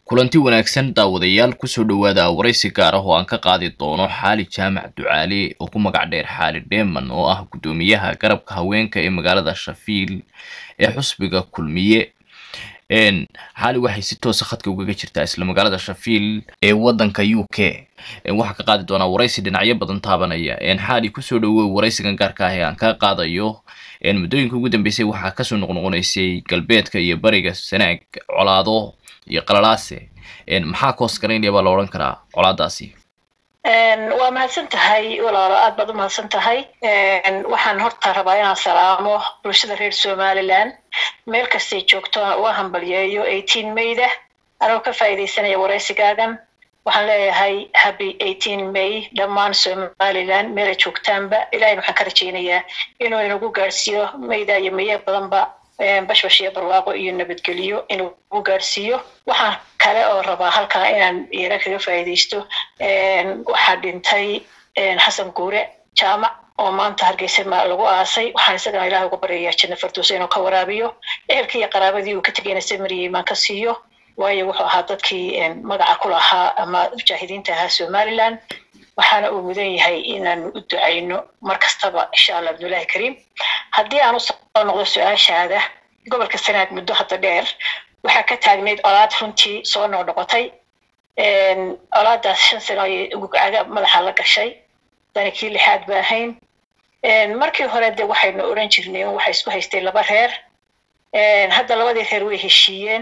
kulanti wanaagsan daawadayaal kusoo dhowaada waraysi gaar ah oo aan ka qaadi doono xaali jaamac ducaale oo ku magac dheer xaali dheeman oo ah guddoomiyaha garabka haweenka ee magaalada shafiil ee xusbiga kulmiye xaali waxay si toosa khadka ugaga jirtaa isla magaalada shafiil ee wadanka u k waxaa ka qaadi doonaa waraysi dhinacyo badan taabanaya xaali kusoo dhawow waraysigan gaarka ah ee aan ka qaadayo muddooyinka ugu dambeysay waxaa kasoo noqnoqonaysay galbeedka iyo bariga sanaag colaado iyo qalalaase maxaa koos garaynaya baa la odhan karaa colaadaasi waa mahadsan tahay walaalo aad baad u mahadsan tahay waxaan horta rabaa inaan salaamo bulshada reer somaliland meel kastay joogto uga hambalyeeyo eighteen mayda anoo ka faa'iidaysanaya waraysigaagan waxaan leeyahay happy eighteen may dhammaan somaliland meelay joogtaanba ilahayna waxaan ka rajaynayaa inuu inagu gaadhsiiyo mayda iyo maye badanba bashbash iyo barwaaqo iyo nabadgelyo inuu u gaadhsiiyo waxaan kale oo rabaa halkaa inaan iyana kaga faa'iidaysto waxaa dhintay xasan guure jaamac oo maanta hargeysa lagu aasay waxaan isagana ilaah uga baryayaa janna farduusa inuu ka waraabiyo ehelkii iyo qaraabadii uu ka tegayna samariyey maan ka siiyo waayo wuxuu ahaa dadkii magaca ku lahaa ama mujaahidiinta ahaa somaliland waxaana uu mudan yahay inaanu u ducayno mar kastaba insha allah abdullaahi kariim haddii aan usoo noqdo su-aashaada gobolka sanaag muddo hadda dheer waxaa ka taagnayd colaad runtii soo noqnoqotay colaadaas shan sano ayay gugcaga madaxa la gashay dani kii lixaad ba ahayn markii hore de waxaynu odhan jirnay in waxay isku haystay laba reer hadda labadii reer way heshiiyeen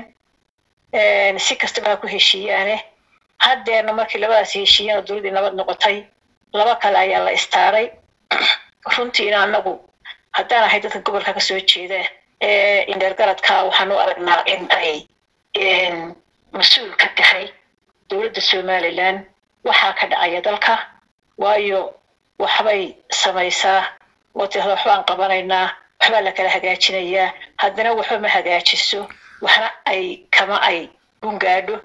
si kastaba ha ku heshiiyaane haddeerna markii labadaas heshiiyeen oo dowladdii nabad noqotay laba kale ayaa la istaaray runtiina anagu haddaan ahay dadka gobolka kasoo jeeda ee indheergaradka waxaan u aragnaa in ay mas-uul ka tahay dowladda somaliland waxaa ka dhacaya dalka waayo waxbay samaysaa oo tirada waxbaan qabanaynaa waxbaa la kala hagaajinayaa haddana waxba ma hagaajiso waxna ay kama ay gungaadho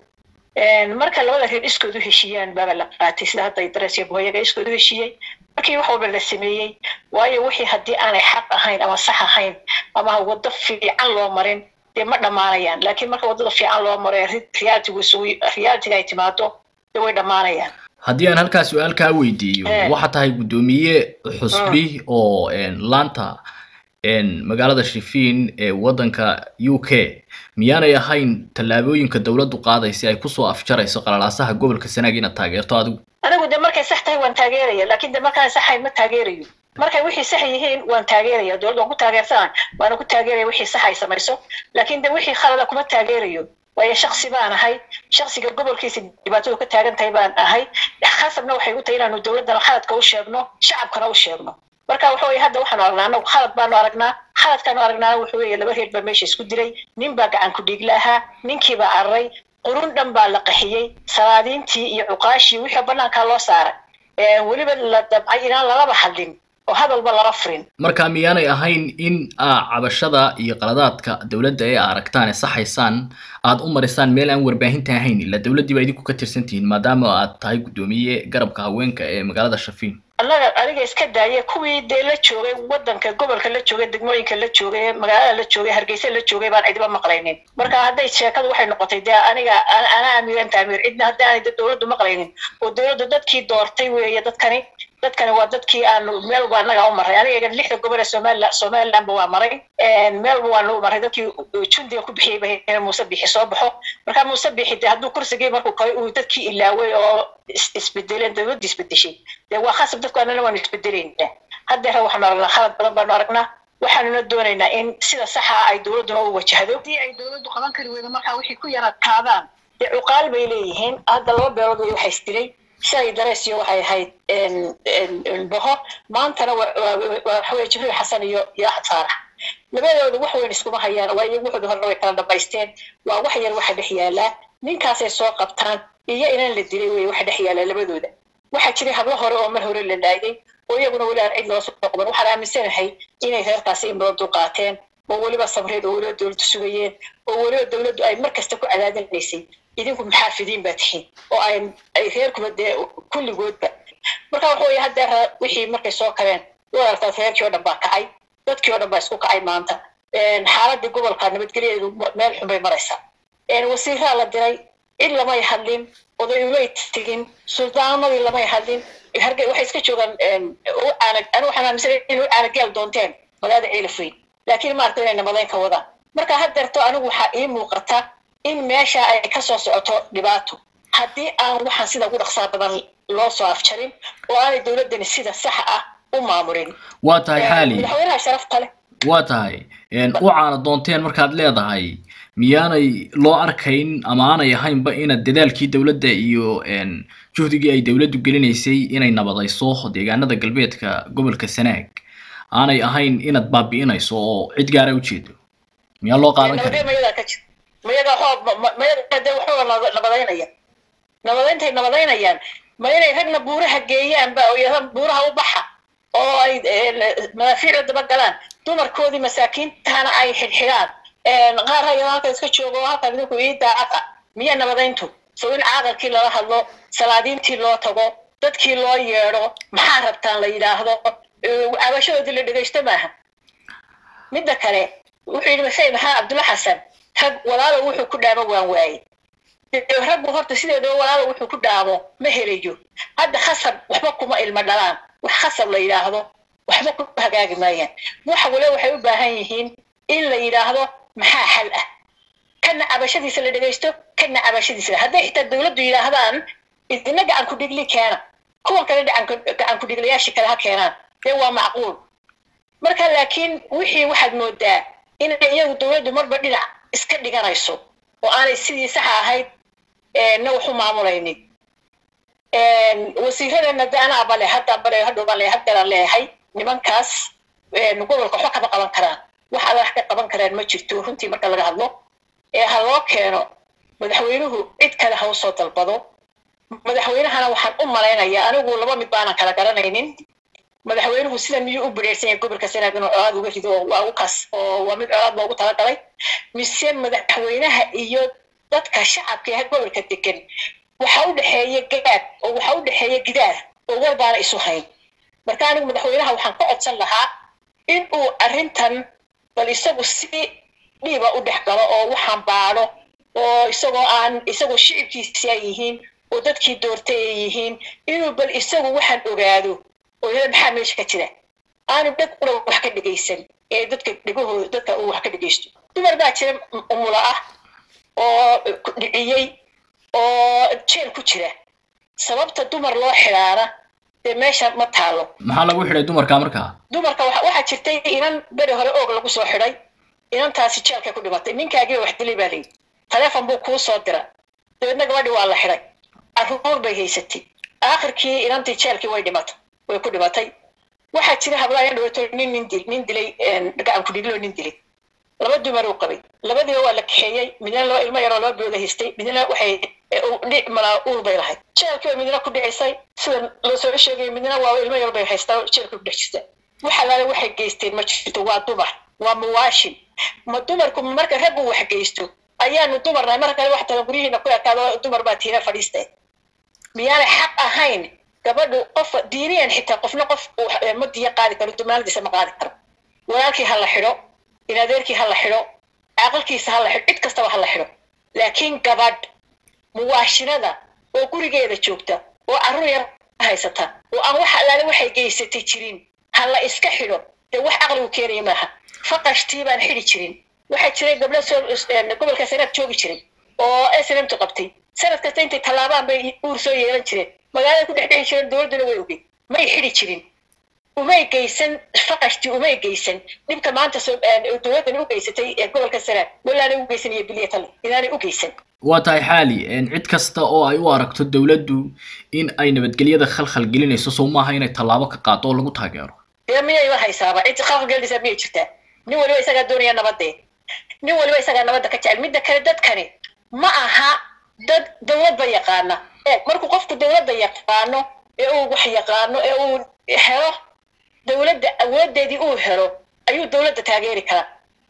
marka labada reer iskood u heshiiyaan baaba la qaatay sida hadda dares iyo bohoyaga iskood u heshiiyey markii wax walba la sameeyey waayo wixii haddii aanay xaq ahayn ama sax ahayn ama waddo fiican loo marin dee ma dhammaanayaan laakiin marka waddada fiican loo maro realitigu realitiga ay timaado dee way dhammaanayaan haddii aan halkaa su-aal kaa weydiiyo waxaa tahay guddoomiye xusbi oo laanta magaalada shifiin ee waddanka u k miyaanay ahayn tallaabooyinka dowladdu qaaday si ay kusoo afjarayso qalalaasaha gobolka sanaag inaad taageerto adigu anigu de markay sax tahay waan taageeraya laakiin de markaan saxayn ma taageerayo markay wixii sax yihiin waan taageeraya dowladda waan ku taageersanaa waana ku taageeraya wixii sax ay samayso laakiin de wixii khalada kuma taageerayo waayo shaksi baan ahay shaksiga gobolkiisa dhibaatadu ka taagan tahay baan ahay khasabna waxay u tahay inaanu dowladdana khaladka u sheegno shacabkana u sheegno marka waxa weye hadda waxaanu aragnaa anagu khalad baanu aragnaa khaladkaanu aragnaana wuxuu weeye laba reer baa meesha isku dilay nin baa gacan ku dhiigla ahaa ninkii baa cararay qurun dhan baa la qaxiyey salaadiintii iyo cuqaashii wixii banaankaa loo saaray weliba la dabcay inaan lalaba hadlin oo hadalba lala furin marka miyaanay ahayn in aa cabashada iyo qaladaadka dowladda ee aragtaan ee saxaysaan aad u marisaan meel aan warbaahinta ahayn ila dowladdii baa idinku ka tirsan tihiin maadaama aad tahay guddoomiye garabka haweenka ee magaalada shafiin annaga aniga iska daaya kuwii dee la joogay wadanka gobolka la joogay degmooyinka la joogay magaalada la joogay hargeysa la joogay baan cidiba maqlaynin marka hadday sheekadu waxay noqotay dee aniga ana amiiranta amiir cidna haddaanay dowladdu maqlaynin oo dowladdu dadkii doortay weeye dadkani dadkani waa dadkii aanu meel walba annaga u maray aniga lixda gobol ee somaliland somalilandba waa maray meelba waanu u maray dadkii jundiga ku bixiyey ba muuse bixi soo baxo marka muuse bixi dee hadduu kursigii markuu koray uu dadkii ilaaway oo isbedeleen dowladda isbedeshay dee waa khasab dadku annana waanu isbedelayna haddeera waxaanu aragnaa khalad badan baanu aragnaa waxaanuna doonaynaa in sida saxa ah ay dowladduna u wajahdo haddii ay dowladdu qaban kari weydo markaa wixii ku yara taadaan dee cuqaal bay leeyihiin hadda laba beelood way waxay isdilay shalay dareesiyo waxay ahayd boho maantana waxaweye jibriil xasan iyo iyo axad faarax labadooda wax weyn iskuma hayaan waa iyagu wuxuuda horena way kala dhamaysteen waa wax yar waxa dhex yaalaa ninkaasay soo qabtaan iyo inaan la dilay wey waxa dhex yaalaa labadooda waxaa jiray hablo hore oo mar hore la dhaayay oo iyaguna weli aan cid loo soo qaban waxaan aaminsanahay inay reerkaasi in badan dulqaateen oo weliba sabreed oo weliba dowladdu sugayeen oo weliba dowladdu ay mar kasta ku cadaadinaysay idinku maxaa fidiin baa tihiin oo ay ay reerkuba dee kulligoodba marka waxa weeye haddeer wixii markay soo kabeen waa aragtaa reerkii oo dhan baa kacay dadkii oo dhan baa isku kacay maanta xaaladii gobolka nabadgelyadeedu meel xun bay maraysaa wasiiraa la diray cid lamay hadlin oday umay tegin suldaanadii lamay hadlin hargey waxay iska joogaan anu waxaan aaminsanay inay u caanageel doonteen magaalada ciilifayn laakiin maaragta inay nabadayn ka wadaan marka haddeerto anigu waxaa ii muuqata in meesha ay ka soo socoto dhibaato haddii aan waxaan sida ugu dhaqsaa badan loo soo afjarin oo aanay dowladdani sida saxa ah u maamulin waa tahay xaali madaxweynaha sharafta leh waa tahay u caana doonteen markaad leedahay miyaanay loo arkayn ama aanay ahaynba inaad dadaalkii dowladda iyo juhdigii ay dowladdu gelinaysay inay nabadayso deegaanada galbeedka gobolka sanaag aanay ahayn inaad baabi'inayso oo cid gaara ujeedo miyaa loo qaadan nabadee karin mayadaa ka jira mayaga waxoo mayaga dee waxooga naba- nabadaynaya nabadayntay nabadaynayaan ma inay ragna buuraha geeyaan ba oo yidhahdaan buuraha u baxa oo ay madaafiicda daba galaan dumarkoodii masaakiintana ay xidhxidhaan qaar hayado halka iska joogo oo halkan idinku ii daacad ah miya nabadayntu so in caaqalkii lala hadlo salaadiintii loo tago dadkii loo yeedho maxaa rabtaan la yidhaahdo cabashadoodii la dhegaysto maaha midda kale wuxuu yidhi masay maxaa cabdulla xasan rag walaalo wuxuu ku dhaamo waan waaye dee raggu horta sideedaba walaalo wuxuu ku dhaamo ma helayo hadda khasab waxba kuma ilmo dhalaan wax khasab la yidhaahdo waxba ku hagaagi maayaan waxa wale waxay u baahan yihiin in la yidhaahdo maxaa xal ah kana cabashadiisa la dhegaysto kana cabashadiisa hadday xitaa dowladdu yidhaahdaan idina gacan ku dhigli keena kuwan kale gacan ku dhigliyaashii kale ha keenaan dee waa macquul marka laakiin wixii waxaad moodaa inay iyagu dowladdu marba dhinac iska dhiganayso oo aanay sidii saxa ahayd na waxu maamulaynin wasiiradeenna de anaa bale hadda bale hadhow baan leeyahay haddeeraan leeyahay nimankaas gobolka waxba kama qaban karaan wax alla wax ka qaban karaan ma jirto runtii marka laga hadlo ee ha loo keeno madaxweynuhu cid kale ha usoo dalbado madaxweynahana waxaan u malaynayaa anigu laba mid baanan kala garanaynin madaxweynuhu sida miyuu u bireersan yahay gobolka sanaag inuu colaad uga rido oo waa ugu kas oo waa mid colaad loogu talagalay mise madaxweynaha iyo dadka shacabka ee gobolka degan waxa u dhexeeya gaad oo waxa u dhexeeya gidaar oo war baana isu hayn marka anigu madaxweynaha waxaan ka codsan lahaa in uu arrintan bal isagu si dhiiba u dhex galo oo waxaan baadho oo isagoo aan isagoo shicibkiisi ay yihiin oo dadkii doortay ay yihiin inuu bal isagu waxaan ogaado oo yada maxaa meesha ka jira aanu dheg ula wax ka dhegaysan ee dadka dhegahooda dadka uu wax ka dhegaysto dumar baa jira umula ah oo dhiciyey oo jeel ku jira sababta dumar loo xidhaana dee meesha ma taalo maxaa lagu xidhay dumarka markaa dumarka waxa waxaa jirtay inan beri hore oog lagu soo xidhay inantaasi jeelkay ku dhimatay ninkaagii wax dilay baa layidhi taleefon buu kuu soo dira dabeedna gabadhii waa la xidhay carruur bay haysatay aakhirkii inantii jeelkii way dhimatay way ku dhimatay waxaa jira hablaayaan dhawato nin nin dil nin dilay gacan ku dhiglo nin dilay laba dumar uu qabay labadiiba waa la kaxeeyey midna laba ilmo yaroo laba booda haystay midna waxay dhic malaa uur bay lahayd jeelkii midna ku dhicisay sida loo soo sheegay midna waa ilmo yar bay haystaa jeelka ku dhex jirta waxa laale waxay geysteen ma jirto waa dumar waa muwaashin ma dumarku marka raggu wax geysto ayaanu dumarnahay marka kale wax talan guryihiina ku ekaado dumar baa tiina fadhiistay miyaanay xaq ahayn gabadhu qof diiniyan xitaa qofna qof ma diya qaadi karo dumaaladiisa ma qaadi karo walaalkii ha la xidho inadeerkii ha la xidho caaqalkiisa ha la xidho cid kastaba ha la xidho laakiin gabadh muwaashinada oo gurigeeda joogta oo carruur yar haysata oo aan wax allaale waxay geysatay jirin ha la iska xidho dee wax caqligu keenaya maaha faqashtii baan xidhi jirin waxaa jiray gabdho soo gobolka sanaad joogi jiray oo snmtu qabtay sanad kasta intay tallaabaan bay uur soo yeelan jireen magaalada ku dhex dhexi jireen dowladduna way ogey may xidhi jirin umay geysan faqashtii umay geysan dhibka maanta dowladdani u geysatay ee gobolka sanaad walaanay u geysan iyo biliya tale inaanay u geysan waa tahay xaali cid kasta oo ay u aragto dowladdu in ay nabadgelyada khalkhal gelinayso soo maaha inay tallaabo ka qaado oo lagu taageero dee miyayba haysaaba cid khalkhal gelinaysaa miyay jirtaa nin waliba isagaa doonaya nabadee nin waliba isagaa nabadda ka jecel midda kale dadkani ma aha dad dowladba yaqaana eeg markuu qofku dowladda yaqaano ee uu wax yaqaano ee uu helo dowladda awoodeedii uu helo ayuu dowladda taageeri karaa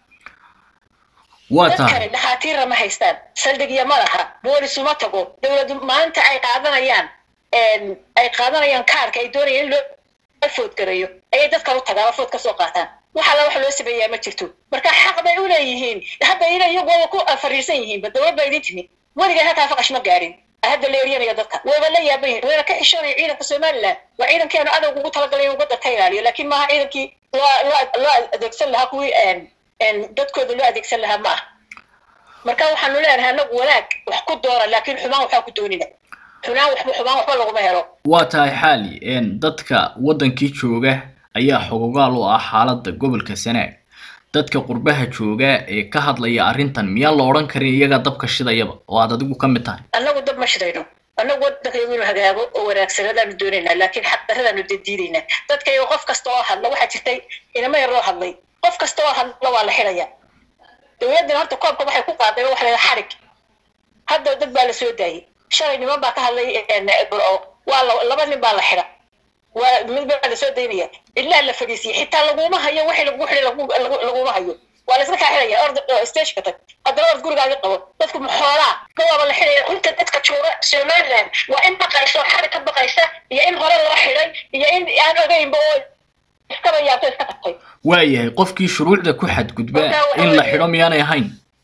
waa dadkani tahay dhakhaatiirna ma haystaan saldhigya ma laha boolisu ma tago dowladdu maalinta ay qaadanayaan ay qaadanayaan kaarka ay doonayaan in loo foodgarayo ayay dadkan u tagaan oo food ka soo qaataan wax alla wax loo sameeyaa ma jirto marka xaq bay u leeyihiin hadda ina iyagu waaba ku fariisan yihiinba dowlad baa idin timi weligaa halkaa faqash ma gaadhin hadda la eryanaya dadka wayba la yaaban yihin wayna ka xishoonaya ciidanka somaliland waa ciidankeenu adowga ugu talagalay inuu waddan ka ilaaliyo laakiin maaha ciidankii loo loo loo adeegsan lahaa kuwii dadkooda loo adeegsan lahaa ma ah marka waxaanu leenahay anagu wanaag wax ku doora laakiin xumaan waxaa ku doonina xunaan waxba xumaan waxba laguma helo waa tahay xaali dadka waddankii jooga ayaa xogogaal u ah xaaladda gobolka sanaag dadka qurbaha jooga ee ka hadlaya arrintan miyaan la odhan karin iyagaa dabka shidayaba oo aad adigu ka mid tahay annagu dab ma shidayno annagu waddankaygu inuu hagaago oo wanaagsanadaanu doonaynaa laakiin xaqdaradaanu diidaynaa dadkayga qof kasta oo hadla waxaa jirtay inama yar loo hadlay qof kasta oo hadla waa la xidhaya dowladdana horta koobka waxay ku qaaday waxa la xarig hadda dad baa la soo daayay shalay niman baa ka hadlay burco waa laba nin baa la xidha waa mid baa la soo daynaya ilaa la fadhiisiyay xitaa laguma hayo wixii lagu xidhay laguma hayo waa la iska kaa xidhaya orda stageka tag haddana ord gurigaaga qabo dadku maxoolaa gawaaba la xidhaya inta dadka jooga somaliland waa in baqaysa oo xarig ka baqaysa iyo in hore loo xidhay iyo in aan ogeynba oo iskaba yaabto iska tagtay waayahay qofkii shuruucda ku xadgudba in la xidho miyaanay ahayn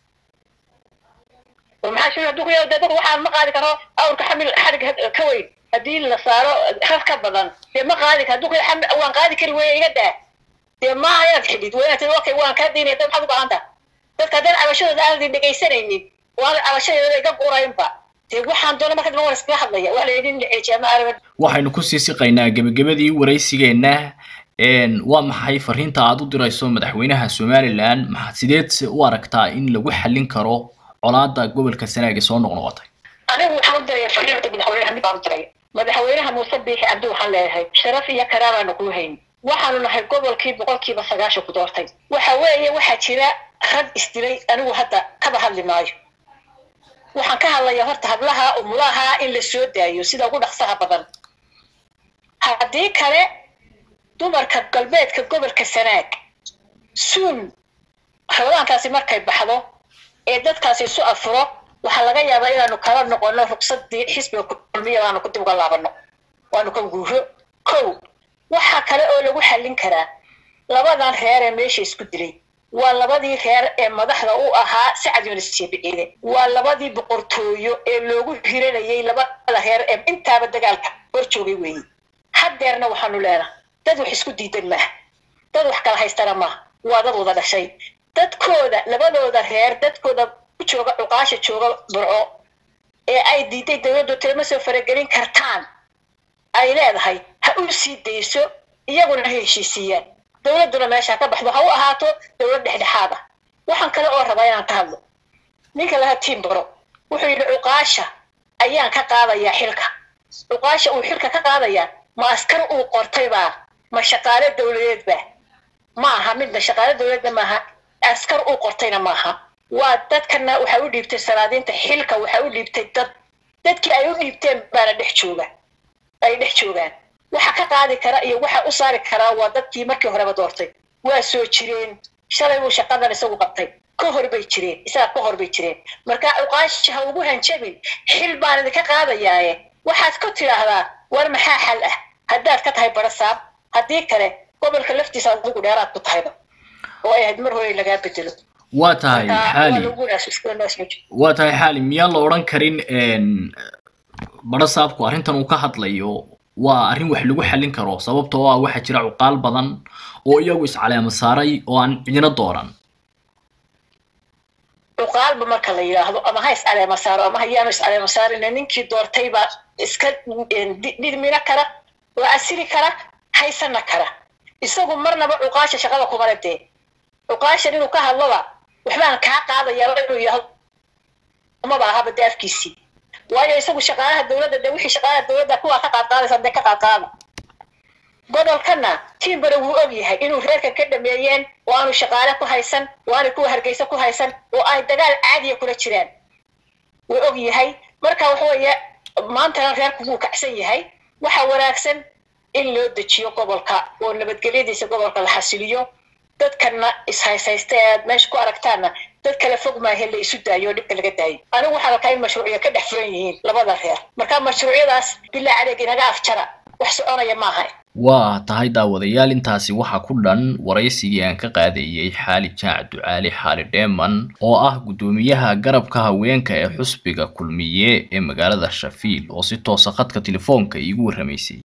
maxaa shir hadduu ku yaado dee dadku waxaan ma qaadi karo awrka xamil xarig ka weyn haddii la saaro rar ka badan dee ma qaadi karo hadduu ku yaado waan qaadi kari weeye iga daa dee maaha inaad xidhid waa inaad tihi okay waan kaa daynaya dad maxaad u baahan taha dadka haddaan cabashadooda aanadin dhegaysanaynin waan cabashadeeda iga guraynba dee waxaan doona marka dambe waan iskaga hadlaya wax la yidhi in la ceejiya ma aragan waxaynu kusii siqaynaa gebagabadii waraysigeenna waa maxay fariinta aad u dirayso madaxweynaha somalilan maxaa sideed u aragtaa in lagu xallin karo colaada gobolka sanaag ee soo noqnoqotay anigu waxaan u diraya fariinta madaxweynaha mid baan u diray madaxweynaha muuse biixi cabdi waxaan leeyahay sharaf iyo karaamaanu kuu hayn waxaanu nahay gobolkii boqolkiiba sagaashan ku doortay waxa weeye waxaa jira rag isdilay anigu hadda kaba hadli maayo waxaan ka hadlayaa horta hablaha umulaha in la soo daayo sida ugu dhaqsaha badan haddii kale dumarka galbeedka gobolka sanaag suun rabadaankaasi markay baxdo ee dadkaasi isu afuro waxaa laga yaabaa inaanu kala noqono rugsadii xisbiga kulmiya baanu ku dib uga laabano waanu ka guuro kow waxaa kale oo lagu xallin karaa labadan reer ee meesha isku dilay waa labadii reer ee madaxda u ahaa sacad yunis jeebiciide waa labadii boqortooyo ee loogu hiranayay labada reer ee intaaba dagaalka hor joogay weeye haddeerna waxaanu leenahay dad wax isku diidan maaha dad wax kala haystana maaha waa dad wada dhashay dadkooda labadooda reer dadkooda ku jooga cuqaasha jooga burco ee ay diiday dowladdu tilma soo faragelin kartaan ay leedahay ha u sii dayso iyaguna ha heshiisiiyaan dowladduna meesha ka baxdo ha u ahaato dowlad dhexdhexaad ah waxaan kale oo rabaa inaan ka hadlo ninka laha tiim baro wuxuu yidhi cuqaasha ayaan ka qaadayaa xilka cuqaasha uu xilka ka qaadayaa ma askar uu qortay baa ma shaqaale dowladeed baa ma aha midna shaqaale dowladna maaha askar uu qortayna maaha waa dadkana waxay u dhiibtay sanaadiinta xilka waxay u dhiibtay dad dadkii ay u dhiibteen baana dhex jooga ay dhex joogaan waxa ka qaadi kara iyo waxa u saari karaa waa dadkii markii horeba doortay waa soo jireen shalay buu shaqadan isagu qabtay ka hor bay jireen isaga ka hor bay jireen marka cuqaashi ha ugu hanjabin xil baan idinka qaadayaaye waxaad ku tidhaahdaa war maxaa xal ah haddaad ka tahay barasaab haddii kale gobolka laftiisa adigu dheeraad ku tahayba oo ay ahayd mar hore lagaa bedelo waa tahay xaali waa tahay xaali miyaan la odhan karin barasaabku arrintan uu ka hadlayo waa arrin wax lagu xallin karo sababtoo ah waxaa jira cuqaal badan oo iyagu iscaleema saaray oo aan cidina dooran cuqaalba marka la yidhaahdo ama ha iscaleema saaro ama hayaanu iscaleema saarina ninkii doortay baa iska dhidmina kara oo asiri kara haysana kara isagu marnaba cuqaasha shaqada kumale dee cuqaashan inuu ka hadloba waxbaan kaa qaadayaa inuu yidhaahdo maba ahaba dee afkiisii waayo isagu shaqaalaha dowladda de wixii shaqaalaha dowladda kuwaa ka qaadqaadaysa dee ka qaadqaada gobolkana tiimbare wuu og yahay inuu reerkan ka dhameeyeen oo aanu shaqaale ku haysan oo aanu kuwa hargeysa ku haysan oo ay dagaal caadiya kula jiraan wuu og yahay marka waxa weeye maantana reerku wuu kacsan yahay waxa wanaagsan in loo dejiyo gobolka oo nabadgelyadiisa gobolka la xasiliyo dadkana ishaysaysta ee aad meesha ku aragtaanna dad kale fog maahe la isu daayo oo dhibka laga daayo anigu waxaan arkaa in mashruucya ka dhex furan yihiin labada reer marka mashruucyadaas bilaa adeeg inaga afjara wax soconaya maaha waa tahay daawadayaal intaasi waxaa ku dhan waraysigii aan ka qaadayey xaali jaac ducaali xaali dheeman oo ah guddoomiyaha garabka haweenka ee xusbiga kulmiye ee magaalada shafiil oo si toosa khadka telefoonka iigu warramaysay